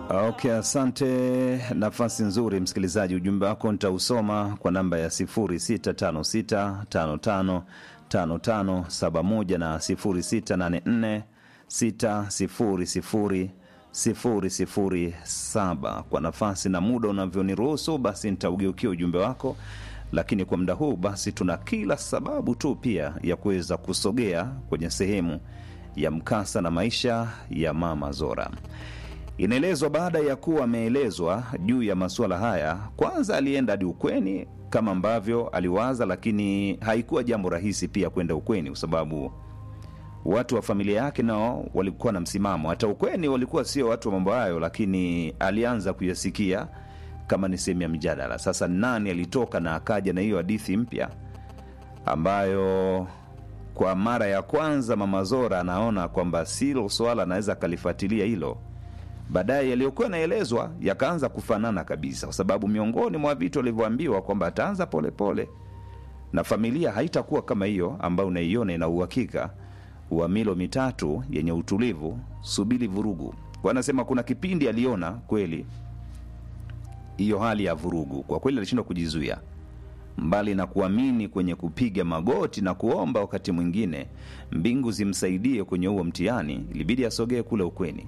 Okay, asante. Nafasi nzuri msikilizaji, ujumbe wako nitausoma kwa namba ya 0656555571 na 0684600007. Kwa nafasi na muda unavyoniruhusu, basi nitaugeukia ujumbe wako, lakini kwa muda huu basi tuna kila sababu tu pia ya kuweza kusogea kwenye sehemu ya mkasa na maisha ya Mama Zora. Inaelezwa baada ya kuwa ameelezwa juu ya masuala haya, kwanza alienda hadi ukweni kama ambavyo aliwaza, lakini haikuwa jambo rahisi pia kwenda ukweni, kwa sababu watu wa familia yake nao walikuwa na msimamo. Hata ukweni walikuwa sio watu wa mambo hayo, lakini alianza kuyasikia kama ni sehemu ya mjadala. Sasa nani alitoka na akaja na hiyo hadithi mpya ambayo kwa mara ya kwanza Mama Zora anaona kwamba silo swala anaweza akalifuatilia hilo baadaye yaliyokuwa yanaelezwa yakaanza kufanana kabisa, kwa sababu miongoni mwa vitu alivyoambiwa kwamba ataanza polepole na familia haitakuwa kama hiyo ambayo unaiona ina uhakika wa milo mitatu yenye utulivu, subiri vurugu. Kwa anasema kuna kipindi aliona kweli hiyo hali ya vurugu, kwa kweli alishindwa kujizuia, mbali na kuamini kwenye kupiga magoti na kuomba wakati mwingine mbingu zimsaidie kwenye huo mtihani, ilibidi asogee kule ukweni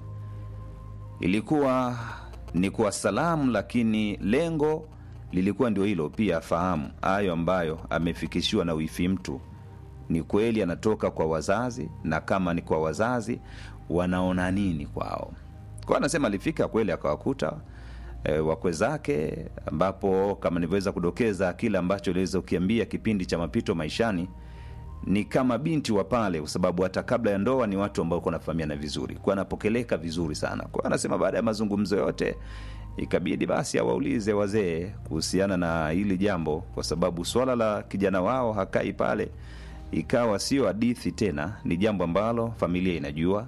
ilikuwa ni kwa salamu, lakini lengo lilikuwa ndio hilo pia, afahamu hayo ambayo amefikishiwa na wifi mtu ni kweli anatoka kwa wazazi, na kama ni kwa wazazi wanaona nini kwao. Kwa anasema alifika kweli akawakuta e, wakwe zake, ambapo kama nilivyoweza kudokeza kile ambacho iliweza ukiambia kipindi cha mapito maishani ni kama binti wa pale, kwa sababu hata kabla ya ndoa ni watu ambao wanafahamiana vizuri, kwa anapokeleka vizuri sana. Kwa anasema baada ya mazungumzo yote ikabidi basi awaulize wazee kuhusiana na hili jambo, kwa sababu swala la kijana wao hakai pale, ikawa sio hadithi tena, ni jambo ambalo familia inajua.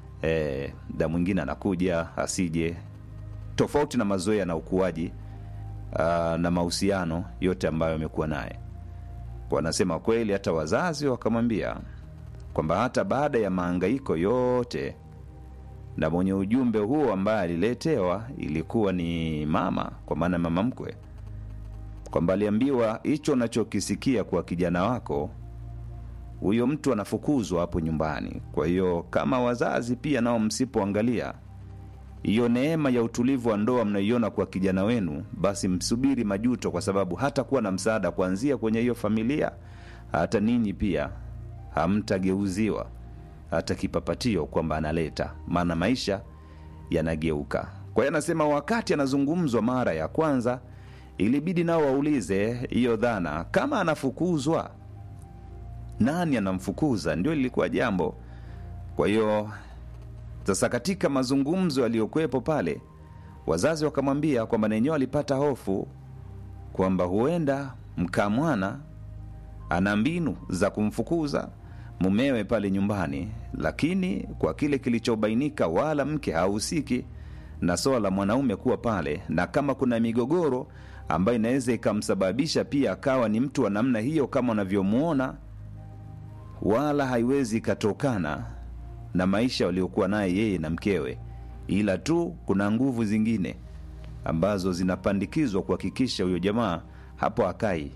E, da mwingine anakuja asije, tofauti na mazoea na ukuaji aa, na mahusiano yote ambayo amekuwa naye wanasema kweli, hata wazazi wakamwambia kwamba hata baada ya maangaiko yote na mwenye ujumbe huo ambaye aliletewa ilikuwa ni mama, kwa maana mama mkwe, kwamba aliambiwa hicho unachokisikia kwa kijana wako huyo mtu anafukuzwa hapo nyumbani. Kwa hiyo kama wazazi pia nao msipoangalia hiyo neema ya utulivu wa ndoa mnaiona kwa kijana wenu, basi msubiri majuto, kwa sababu hata kuwa na msaada kuanzia kwenye hiyo familia, hata ninyi pia hamtageuziwa hata kipapatio kwamba analeta, maana maisha yanageuka. Kwa hiyo anasema wakati anazungumzwa mara ya kwanza, ilibidi nao waulize hiyo dhana, kama anafukuzwa, nani anamfukuza? Ndio lilikuwa jambo. Kwa hiyo sasa katika mazungumzo yaliyokuwepo pale, wazazi wakamwambia kwamba nenyewe alipata hofu kwamba huenda mkamwana ana mbinu za kumfukuza mumewe pale nyumbani, lakini kwa kile kilichobainika, wala mke hahusiki na swala la mwanaume kuwa pale, na kama kuna migogoro ambayo inaweza ikamsababisha pia akawa ni mtu wa namna hiyo kama unavyomwona, wala haiwezi ikatokana na maisha waliokuwa naye yeye na mkewe, ila tu kuna nguvu zingine ambazo zinapandikizwa kuhakikisha huyo jamaa hapo akai.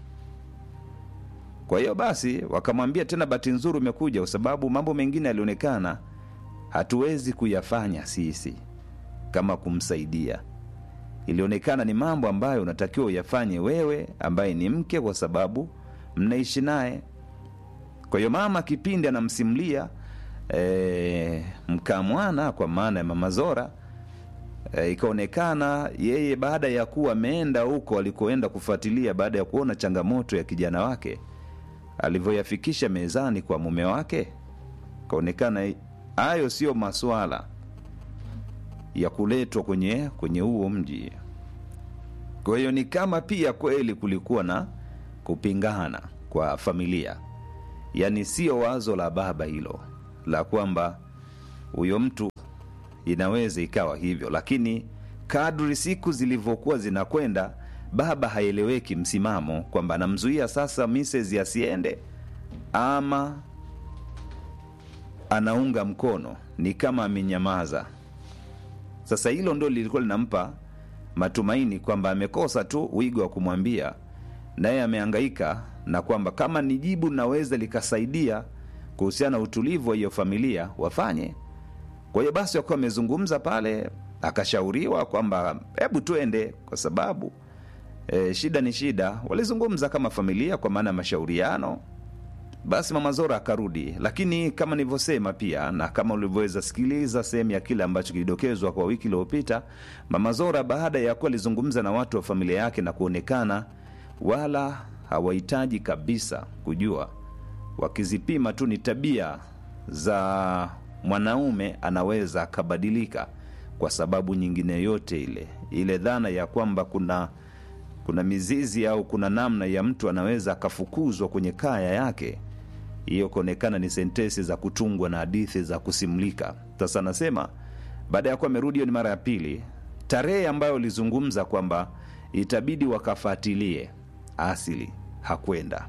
Kwa hiyo basi wakamwambia tena, bahati nzuri umekuja, kwa sababu mambo mengine yalionekana hatuwezi kuyafanya sisi kama kumsaidia. Ilionekana ni mambo ambayo unatakiwa uyafanye wewe ambaye ni mke, kwa sababu mnaishi naye. Kwa hiyo mama kipindi anamsimulia E, mkamwana kwa maana ya Mama Zora e, ikaonekana yeye baada ya kuwa ameenda huko alikoenda kufuatilia, baada ya kuona changamoto ya kijana wake alivyoyafikisha mezani kwa mume wake, kaonekana hayo sio maswala ya kuletwa kwenye kwenye huo mji. Kwa hiyo ni kama pia kweli kulikuwa na kupingana kwa familia, yaani sio wazo la baba hilo la kwamba huyo mtu inaweza ikawa hivyo, lakini kadri siku zilivyokuwa zinakwenda, baba haeleweki msimamo kwamba anamzuia sasa Mrs asiende ama anaunga mkono, ni kama amenyamaza. Sasa hilo ndo lilikuwa linampa matumaini kwamba amekosa tu wigo wa kumwambia, naye amehangaika na kwamba kama ni jibu linaweza likasaidia kuhusiana na utulivu wa hiyo familia wafanye. Kwa hiyo basi wakuwa wamezungumza pale, akashauriwa kwamba hebu tuende, kwa sababu e, shida ni shida. Walizungumza kama familia kwa maana ya mashauriano. Basi mama Zora akarudi, lakini kama nilivyosema pia na kama ulivyoweza sikiliza sehemu ya kile ambacho kilidokezwa kwa wiki iliyopita, mama Zora baada ya kuwa alizungumza na watu wa familia yake na kuonekana wala hawahitaji kabisa kujua, wakizipima tu ni tabia za mwanaume anaweza akabadilika kwa sababu nyingine yote ile, ile dhana ya kwamba kuna kuna mizizi au kuna namna ya mtu anaweza akafukuzwa kwenye kaya yake, hiyo kuonekana ni sentesi za kutungwa na hadithi za kusimlika. Sasa anasema baada ya kuwa amerudi, hiyo ni mara ya pili, tarehe ambayo ulizungumza kwamba itabidi wakafuatilie asili, hakwenda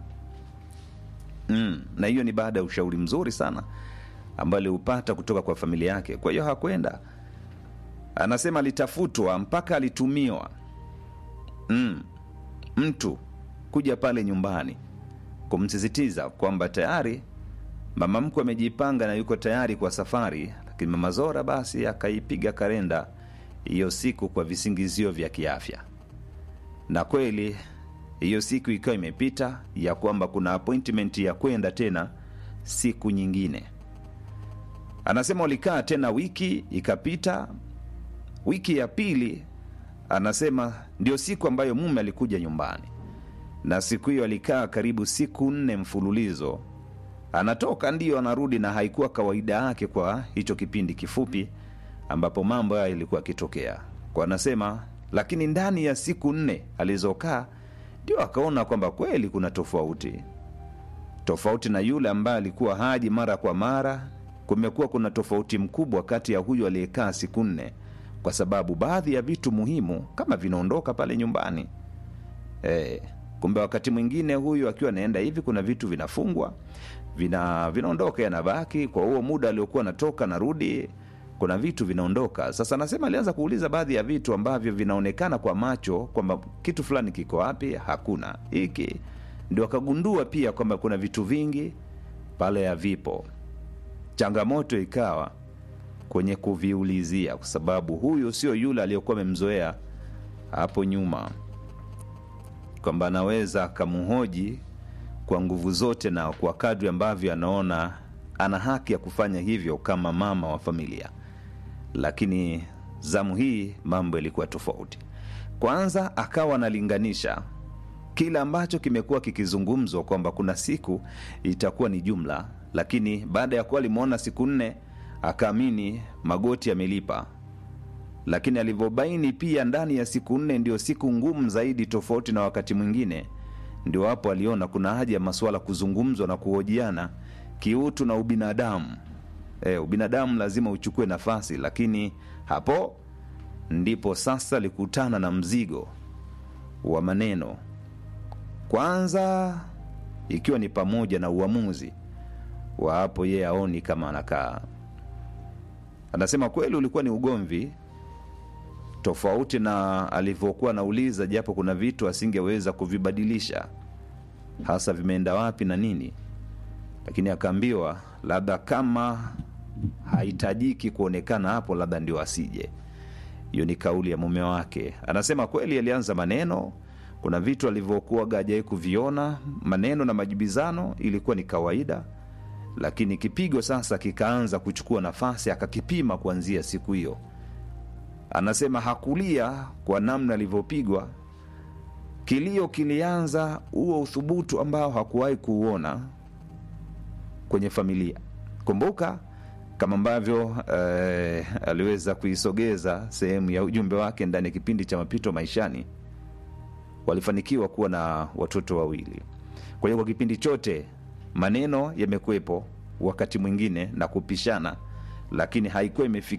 mm. Na hiyo ni baada ya ushauri mzuri sana ambayo aliupata kutoka kwa familia yake. Kwa hiyo hakwenda. Anasema alitafutwa mpaka alitumiwa mm, mtu kuja pale nyumbani kumsisitiza kwamba tayari mama mkwe amejipanga na yuko tayari kwa safari, lakini mama Zora basi akaipiga kalenda hiyo siku kwa visingizio vya kiafya, na kweli hiyo siku ikawa imepita ya kwamba kuna appointment ya kwenda tena siku nyingine. Anasema walikaa tena, wiki ikapita. Wiki ya pili anasema ndio siku ambayo mume alikuja nyumbani, na siku hiyo alikaa karibu siku nne mfululizo. Anatoka ndio anarudi, na haikuwa kawaida yake kwa hicho kipindi kifupi ambapo mambo hayo yalikuwa yakitokea. Kwa anasema, lakini ndani ya siku nne alizokaa ndio akaona kwamba kweli kuna tofauti, tofauti na yule ambaye alikuwa haji mara kwa mara. Kumekuwa kuna tofauti mkubwa kati ya huyu aliyekaa siku nne kwa sababu baadhi ya vitu muhimu kama vinaondoka pale nyumbani e, kumbe wakati mwingine huyu akiwa anaenda hivi, kuna vitu vinafungwa vina vinaondoka, yanabaki kwa huo muda aliokuwa anatoka narudi, kuna vitu vinaondoka. Sasa anasema alianza kuuliza baadhi ya vitu ambavyo vinaonekana kwa macho kwamba kitu fulani kiko wapi, hakuna hiki, ndio akagundua pia kwamba kuna vitu vingi pale havipo. Changamoto ikawa kwenye kuviulizia, kwa sababu huyu sio yule aliyokuwa amemzoea hapo nyuma, kwamba anaweza akamhoji kwa nguvu zote na kwa kadri ambavyo anaona ana haki ya kufanya hivyo kama mama wa familia. Lakini zamu hii mambo yalikuwa tofauti. Kwanza akawa analinganisha kile ambacho kimekuwa kikizungumzwa kwamba kuna siku itakuwa ni jumla, lakini baada ya kuwa alimwona siku nne akaamini magoti yamelipa, lakini alivyobaini pia ndani ya siku nne ndio siku ngumu zaidi, tofauti na wakati mwingine, ndio hapo aliona kuna haja ya masuala kuzungumzwa na kuhojiana kiutu na ubinadamu. E, ubinadamu lazima uchukue nafasi, lakini hapo ndipo sasa alikutana na mzigo wa maneno, kwanza ikiwa ni pamoja na uamuzi wa hapo yeye aoni kama anakaa Anasema kweli ulikuwa ni ugomvi tofauti na alivyokuwa anauliza, japo kuna vitu asingeweza kuvibadilisha, hasa vimeenda wapi na nini, lakini akaambiwa labda kama hahitajiki kuonekana hapo, labda ndio asije. Hiyo ni kauli ya mume wake. Anasema kweli alianza maneno, kuna vitu alivyokuwa gajai kuviona, maneno na majibizano ilikuwa ni kawaida lakini kipigo sasa kikaanza kuchukua nafasi, akakipima kuanzia siku hiyo. Anasema hakulia kwa namna alivyopigwa, kilio kilianza, huo uthubutu ambao hakuwahi kuuona kwenye familia. Kumbuka kama ambavyo eh, aliweza kuisogeza sehemu ya ujumbe wake ndani ya kipindi cha mapito maishani, walifanikiwa kuwa na watoto wawili. Kwa hiyo kwa kipindi chote maneno yamekuwepo wakati mwingine na kupishana, lakini haikuwa imefikia